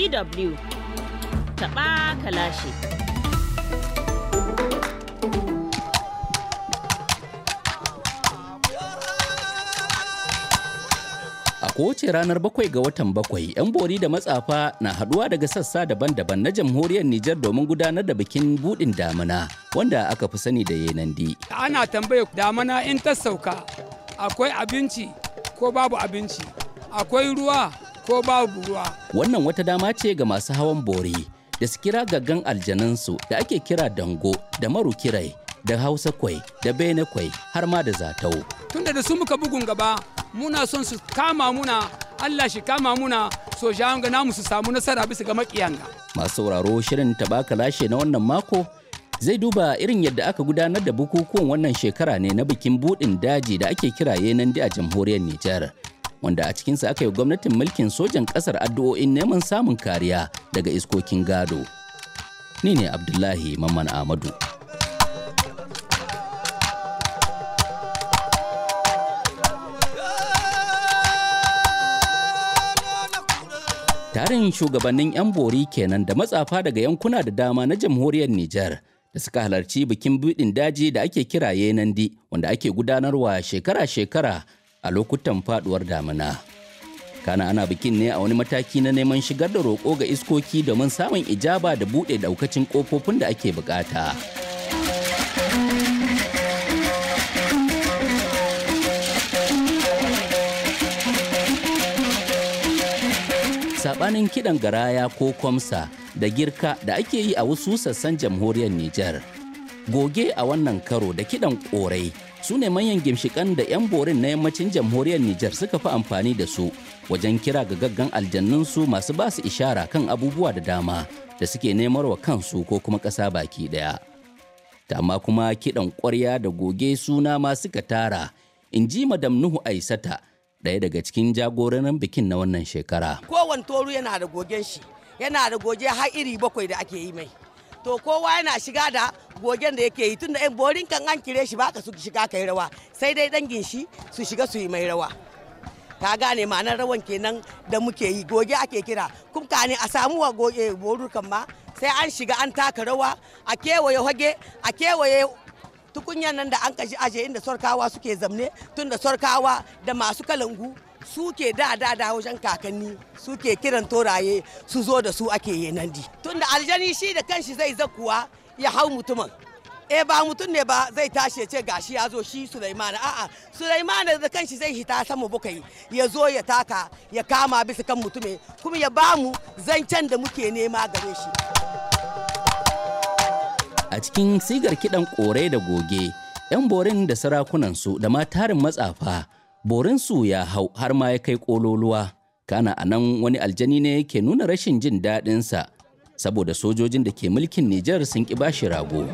DW taɓa kalashi. A kowace ranar bakwai ga watan bakwai, 'yan bori da matsafa na haɗuwa daga sassa daban-daban na jamhuriyar Nijar domin gudanar da bikin buɗin damina wanda aka fi sani da yenandi. ana tambaya damana in ta sauka akwai abinci ko babu abinci akwai ruwa ko babu ruwa Wannan wata dama ce ga masu hawan bori da su kira gaggan aljanansu da ake kira dango da marukirai da hausa kwai da bene kwai har ma da zatau. tunda da su muka bugun gaba muna son su kama muna Allah shi kama muna so ga namu su samu nasara bisa ga makiyanga Masu sauraro shirin tabaka lashe na wannan mako zai duba irin yadda aka gudanar da bukukuwan wannan shekara ne na bikin buɗin daji da ake kira yenandi a jamhuriyar Nijar. Wanda a cikinsa aka yi gwamnatin mulkin sojan ƙasar addu'o'in neman samun kariya daga iskokin gado. Ni ne Abdullahi Mamman Ahmadu. Tarin shugabannin 'yan bori kenan da matsafa daga yankuna da dama na jamhuriyar Nijar da suka halarci bikin buɗin daji da ake kira Yenandi wanda ake gudanarwa shekara-shekara a lokutan faduwar damina. Kana ana bikin ne a wani mataki na neman shigar da roƙo ga iskoki domin samun ijaba da buɗe daukacin ƙofofin da ake bukata. sabanin kiɗan garaya ko kwamsa da girka da ake yi a wasu sassan jamhuriyar Nijar. Goge a wannan karo da kiɗan ƙorai su ne manyan gimshikan da 'yan borin na yammacin jamhuriyar Nijar suka fi amfani da su wajen kira ga gaggan aljannunsu masu ba su ishara kan abubuwa da dama da suke nemar wa kansu ko kuma ƙasa baki ɗaya. Amma kuma kiɗan ƙwarya da goge suna ma suka tara, in ji Madam Nuhu Aisata, ɗaya daga cikin jagororin bikin na wannan shekara. kowane toru yana da gogen shi yana da goge har iri bakwai da ake yi mai to kowa yana shiga da gogen da yake yi tun da borin kan an kire shi baka su shiga kai rawa sai dai dangin shi su shiga su yi mai rawa ka gane ma'anar rawan kenan da muke yi goge ake kira kuma ka ne a samu wa goge borukan ma sai an shiga an taka rawa a kewaye hage a kewaye tukunyan nan da an kashi aje inda sorkawa suke zamne tun da sorkawa da masu kalangu suke da da da wajen kakanni suke kiran toraye su zo da su ake yenandi tun da aljani shi da kanshi zai zakuwa ya hau mutumin e ba mutum ne ba zai tashi ya ce gashi ya zo shi Sulaimana a'a Sulaimana da kanshi zai hita sama bukai ya zo ya taka ya kama bisa kan mutume kuma ya bamu zancen da muke nema gare shi a cikin sigar kiɗan ƙorai da goge 'yan borin da sarakunansu da ma tarin matsafa borinsu ya hau har ma ya kai ƙololuwa kana a nan wani aljani ne ke nuna rashin jin daɗinsa saboda sojojin da ke mulkin Nijar sun ƙi bashi rago.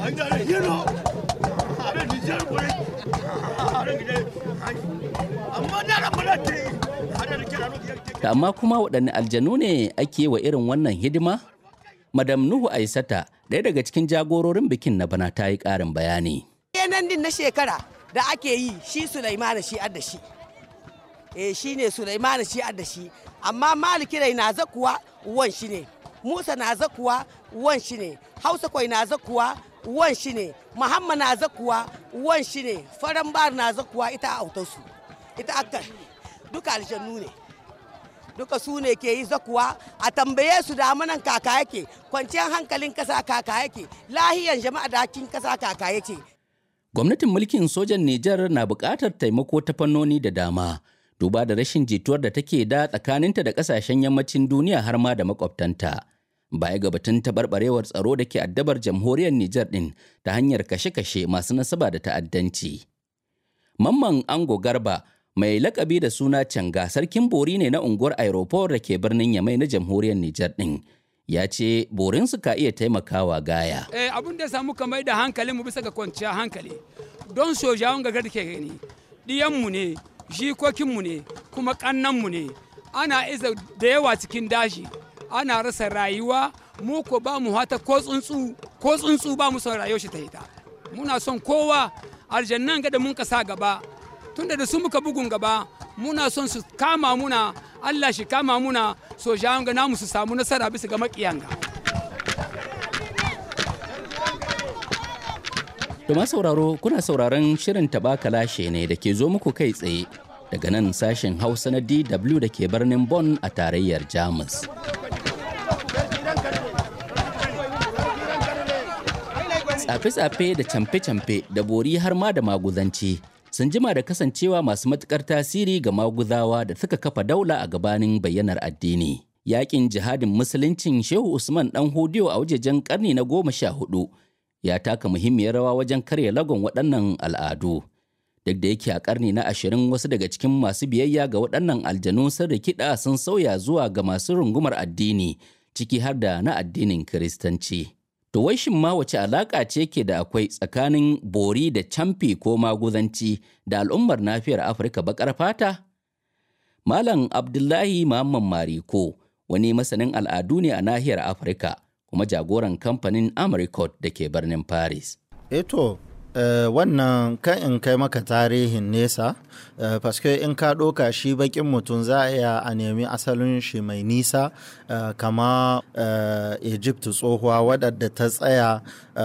Da amma kuma waɗanne aljanu ne ake wa irin wannan hidima? Madam Nuhu Aisata, ɗaya daga cikin jagororin bikin na bana ta yi ƙarin bayani. yanan din na shekara da ake yi shi Sulaimana shi adda shi eh shi ne Sulaimana shi adda shi amma Malikirai na zakuwa wan shi ne Musa na zakuwa wan shi ne Hausa kwai na zakuwa wan shi ne Muhammad na zakuwa wan shi ne Farambar na zakuwa ita a autarsu ita aka duka aljannu ne duka su ne ke yi zakuwa a tambaye su da manan kaka yake kwanciyar hankalin kasa kaka yake lahiyan jama'a dakin kasa kaka yake Gwamnatin mulkin sojan Nijar na buƙatar taimako ta fannoni da dama, duba da rashin jituwar da take da tsakaninta da ƙasashen yammacin duniya har ma da makwabtanta. Baya ga batun taɓarɓarewar tsaro da ke addabar jamhuriyar Nijar ɗin ta hanyar kashe-kashe masu nasaba da ta'addanci. Mamman Ango Garba mai lakabi da suna Canga sarkin bori ne na unguwar Aeroport da ke birnin Yamai na jamhuriyar Nijar ɗin. ya ce borinsu ka iya taimakawa gaya. eh, abin da samu kamar da hankalinmu bisa ga kwanciya hankali don sojawan gagar da ke gani ɗiyanmu ne jikokinmu ne kuma ƙannanmu ne ana iza da yawa cikin daji ana rasa rayuwa mu ko ba mu hata ko tsuntsu ko tsuntsu ba mu son rayuwar shi ta ita muna son kowa aljannan ga da mun ka sa gaba tunda da su muka bugun gaba muna son su kama muna Allah shi kama muna sojawan ga namu su samu nasara bisa ga makiyan ga Domin sauraro kuna sauraron shirin taɓa kalashe ne da ke zo muku kai tsaye daga nan sashen Hausa na DW da ke birnin Bonn a tarayyar Jamus. Tsafe-tsafe da camfe-camfe da bori har ma da maguzanci sun jima da kasancewa masu matukar tasiri ga maguzawa da suka kafa daula a gabanin bayyanar addini. Yakin jihadin musuluncin Shehu Usman ɗan Hodiyo a wajejen ƙarni na goma sha hudu ya taka muhimmiyar rawa wajen karya lagon waɗannan al'adu. Duk da yake a ƙarni na ashirin wasu daga cikin masu biyayya ga waɗannan aljanu sun rikida sun sauya zuwa ga masu rungumar addini ciki har da na addinin Kiristanci. To wai shin ma wace alaƙa ce ke da akwai tsakanin bori da camfi ko maguzanci da al'ummar nafiyar Afirka baƙar fata? Malam Abdullahi Muhammad Mariko wani masanin al'adu ne a nahiyar Afirka kuma jagoran kamfanin Americot da ke birnin Paris. Eto, uh, wannan kan in kai maka tarihin nesa, uh, paske in ka ɗoka shi bakin mutum za a iya a nemi asalin shi mai nisa uh, kama uh, Egypt tsohuwa waɗanda ta tsaya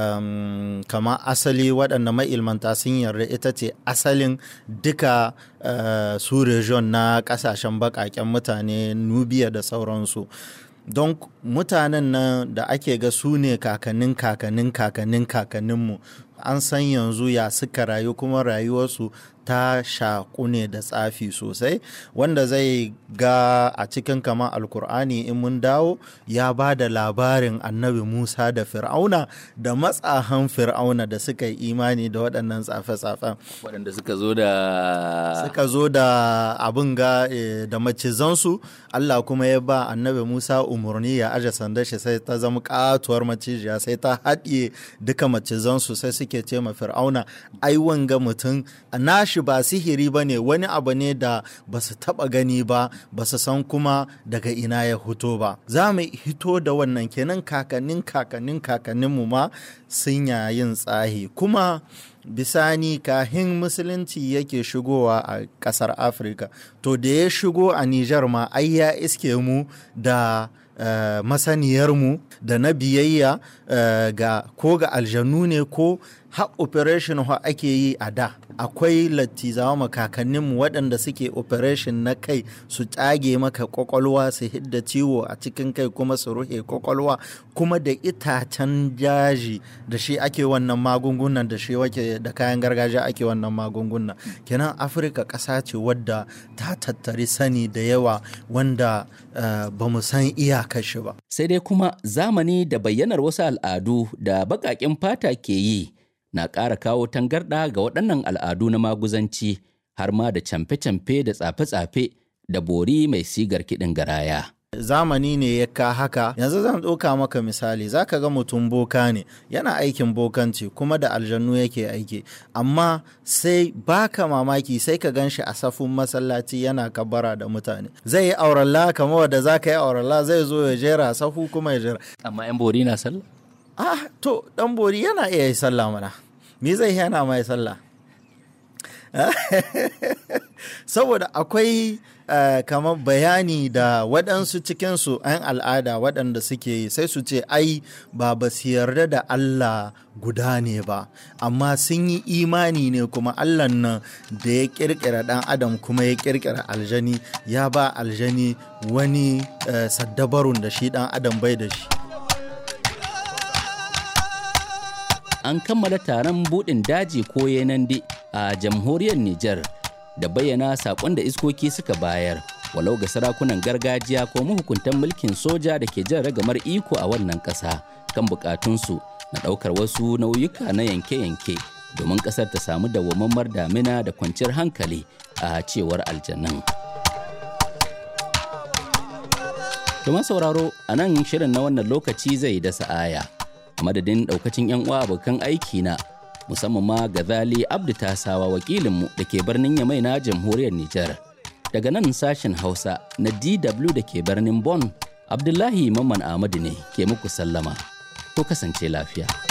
um, kama asali waɗanda ma'ilmanta sun yarda ita ce asalin duka uh, su region na ƙasashen baƙaƙen mutane Nubiya da sauransu. don mutanen nan da ake ga su ne kakannin kakannin kakannin kakanninmu an san yanzu ya suka rayu kuma rayuwarsu ta shaƙu ne da tsafi sosai wanda zai ga a cikin kama alkur'ani in mun dawo ya ba da labarin annabi musa da fir'auna da matsahan fir'auna da suka yi imani da waɗannan tsafe-tsafen waɗanda suka zo da suka zo da abin ga da macizansu allah kuma ya ba annabi musa umarni ya aje sandar shi sai ta zama katuwar macijiya sai ta haɗiye duka macizansu sai suke ce ma fir'auna ai wanga mutum nashi ba sihiri ba ne wani abu ne da ba su taɓa gani ba ba su san kuma daga ina ya hito ba za mu hito da wannan kenan kakannin kakannin kakanninmu ma sun yayin tsahi kuma bisani kahin musulunci yake shigowa a ƙasar afirka to da ya shigo a nijar ma ai ya iske mu da Uh, masaniyarmu da na biyayya uh, ga ko ga aljanu ne ko ha operation ha ake yi a da akwai lattizawa makakanninmu waɗanda suke operation na kai su tsage maka kwakwalwa su hidda ciwo a cikin kai kuma su ruhe kwakwalwa kuma da itacen jaji da shi ake wannan magungunan da shi wake da kayan gargajiya ake wannan magungunan kenan afirka ƙasa ce wadda ta tattari sani da yawa wanda uh, ba mu san iyakar shi ba Sai dai kuma zamani da bayyanar wasu al'adu da baƙaƙen fata ke yi na ƙara kawo tangarɗa ga waɗannan al'adu na maguzanci har ma da camfe-camfe da tsafe-tsafe da bori mai sigar kiɗin garaya. zamani ne ya ka haka yanzu zan ɗauka maka misali za ka ga mutum boka ne yana aikin bokanci kuma da aljannu yake aiki amma sai baka mamaki sai ka gan shi a safin masallaci yana kabara da mutane zai yi auralla kamar wadda za ka yi auralla zai zo ya jera safu kuma ya jera Amma 'yan bori na sallah? ah to dan bori yana iya yi sallah mana me zai yana mai sallah saboda akwai uh, kamar bayani da waɗansu cikinsu 'yan al'ada waɗanda suke yi sai su ce ai ba ba su yarda da Allah guda ne ba amma sun yi imani ne kuma Allah nan da ya ƙirƙira ɗan adam kuma ya ƙirƙira aljani ya ba aljani wani uh, saddabarun da shi ɗan adam bai da shi An kammala taron buɗin daji ko yenande a jamhuriyar Nijar da bayyana saƙon da iskoki suka bayar walau ga sarakunan gargajiya ko mahukuntan mulkin soja da ke jan ragamar iko a wannan ƙasa kan buƙatunsu na ɗaukar wasu nauyuka na yanke-yanke domin ƙasar ta samu dawwammamar damina da kwanciyar hankali a cewar aljannan. Kuma sauraro a nan shirin na wannan lokaci zai dasa aya. A madadin ɗaukacin 'yan uwa abokan aiki na musamman ma Gazali Abdu Tasawa wakilinmu da ke birnin Yamai na jamhuriyar Nijar. Daga nan sashen Hausa na DW da ke birnin Bonn, Abdullahi Mamman Ahmadu ne ke muku sallama. Ko kasance lafiya.